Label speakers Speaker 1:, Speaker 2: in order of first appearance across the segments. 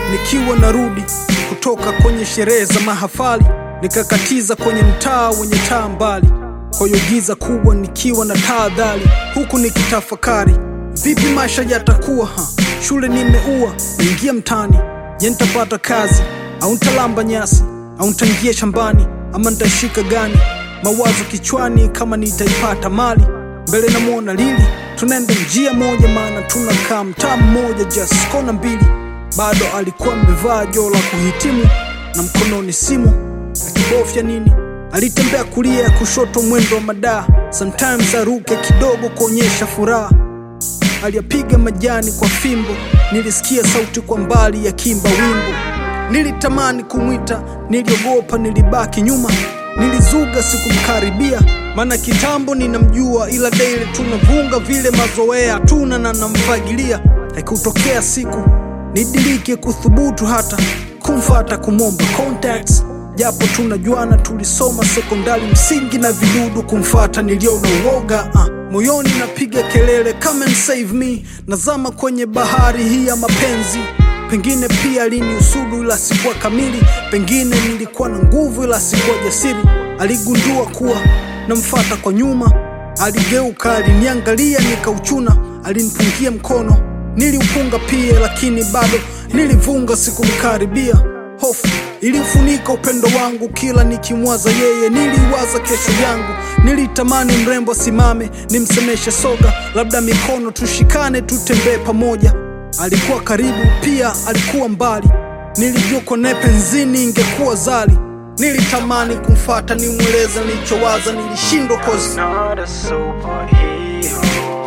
Speaker 1: nikiwa narudi kutoka kwenye sherehe za mahafali, nikakatiza kwenye mtaa wenye taa mbali, kwa hiyo giza kubwa nikiwa na tahadhari, huku nikitafakari vipi maisha yatakuwa. Ha, shule nimeua, niingia mtaani, je, nitapata kazi au nitalamba nyasi au nitaingia shambani ama nitashika gani? Mawazo kichwani kama nitaipata mali mbele namwona Lili, tunaenda njia moja, maana tunakaa mtaa mmoja, just kona mbili. Bado alikuwa amevaa joo la kuhitimu na mkononi simu akibofya nini. Alitembea kulia ya kushoto, mwendo wa madaa, sometimes aruke kidogo kuonyesha furaha. Aliyapiga majani kwa fimbo, nilisikia sauti kwa mbali ya kimba wimbo. Nilitamani kumwita, niliogopa, nilibaki nyuma, nilizuga sikumkaribia, maana kitambo ninamjua, ila daily tunavunga vile mazoea tuna na namfagilia. Haikutokea siku nidilike kuthubutu hata kumfata kumwomba contacts, japo tunajuana, tulisoma sekondari msingi na vidudu. Kumfata niliona uoga ah. Moyoni napiga kelele come and save me, nazama kwenye bahari hii ya mapenzi. Pengine pia aliniusudu ila sikuwa kamili, pengine nilikuwa na nguvu ila sikuwa jasiri. Aligundua kuwa namfata kwa nyuma, aligeuka, aliniangalia, nikauchuna, alinipungia mkono, niliupunga pia, lakini bado nilivunga, sikumkaribia. Hofu ilifunika upendo wangu, kila nikimwaza yeye niliwaza kesho yangu. Nilitamani mrembo simame, nimsemeshe soga, labda mikono tushikane, tutembee pamoja. Alikuwa karibu pia alikuwa mbali, nilijua kone penzini ingekuwa zali. Nilitamani kumfata nimweleze nilichowaza, nilishindwa kozi
Speaker 2: not a superhero.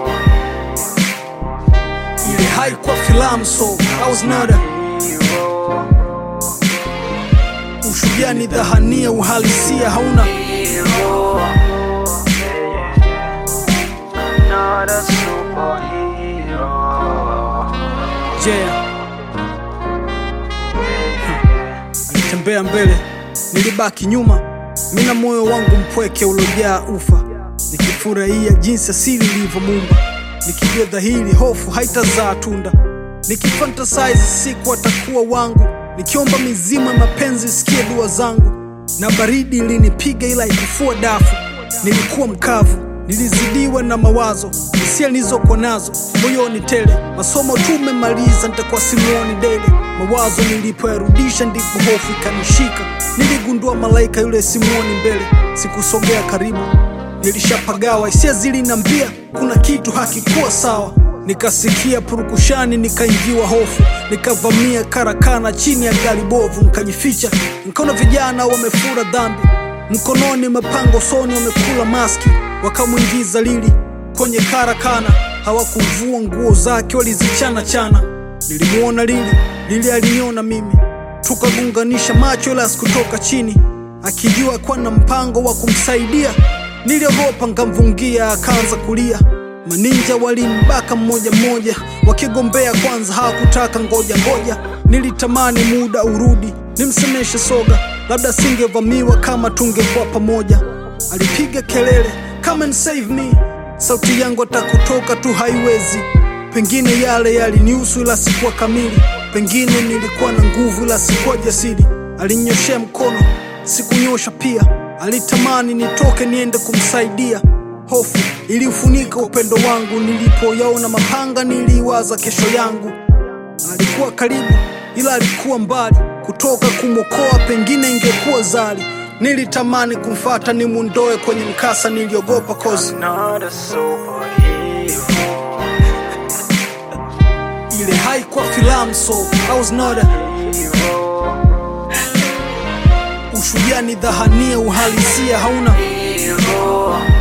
Speaker 1: ile haikuwa filamu, so I was not a
Speaker 2: Hero,
Speaker 1: ushujaa, ni dhahania, uhalisia hauna
Speaker 2: hero. Yeah, yeah, yeah. Not a superhero.
Speaker 1: jea. Alitembea mbele, nilibaki nyuma, mina moyo wangu mpweke ulojaa ufa, nikifurahia jinsi asili ilivyomuumba, nikijua dhahiri hofu haitazaa tunda, nikifantasize siku atakuwa wangu, nikiomba mizimu ya mapenzi isikie dua zangu, na baridi ilinipiga ila ikufua dafu, nilikuwa mkavu, nilizidiwa na mawazo, hisia nilizokuwa nazo moyoni tele, masomo tumemaliza, nitakuwa simuoni dele, mawazo nilipoyarudisha ndipo hofu ikanishika, niligundua malaika yule simuoni mbele, sikusogea karibu, nilishapagawa, hisia zilinambia kuna kitu hakikuwa sawa. Nikasikia purukushani, nikaingiwa hofu, nikavamia karakana chini ya gari bovu, nikajificha. Nikaona vijana wamefura dhambi, mkononi mapango, usoni wamekula maski, wakamwingiza Lili kwenye karakana. Hawakuvua nguo zake, walizichana chana. Nilimuona Lili, Lili aliniona mimi, tukagunganisha macho, ila sikutoka chini, akijua kuwa na mpango wa kumsaidia. Niliogopa, nkamvungia, akaanza kulia. Maninja walimbaka mmoja mmoja, wakigombea kwanza, hawakutaka ngoja ngoja. Nilitamani muda urudi, nimsemeshe soga, labda singevamiwa kama tungekuwa pamoja. Alipiga kelele come and save me, sauti yangu atakutoka tu haiwezi. Pengine yale yalinihusu ila sikuwa kamili, pengine nilikuwa na nguvu ila sikuwa jasiri. Alinyoshea mkono, sikunyosha pia, alitamani nitoke niende kumsaidia. Hofu iliufunika upendo wangu, nilipoyaona mapanga niliwaza kesho yangu. Alikuwa karibu ila alikuwa mbali, kutoka kumwokoa pengine ingekuwa zali. Nilitamani kumfata nimundoe kwenye mkasa, niliogopa kozi
Speaker 2: Not a superhero.
Speaker 1: ile haikuwa filamu, so I was not a
Speaker 2: Hero,
Speaker 1: ushujaa, ni dhahania, uhalisia hauna
Speaker 2: hero.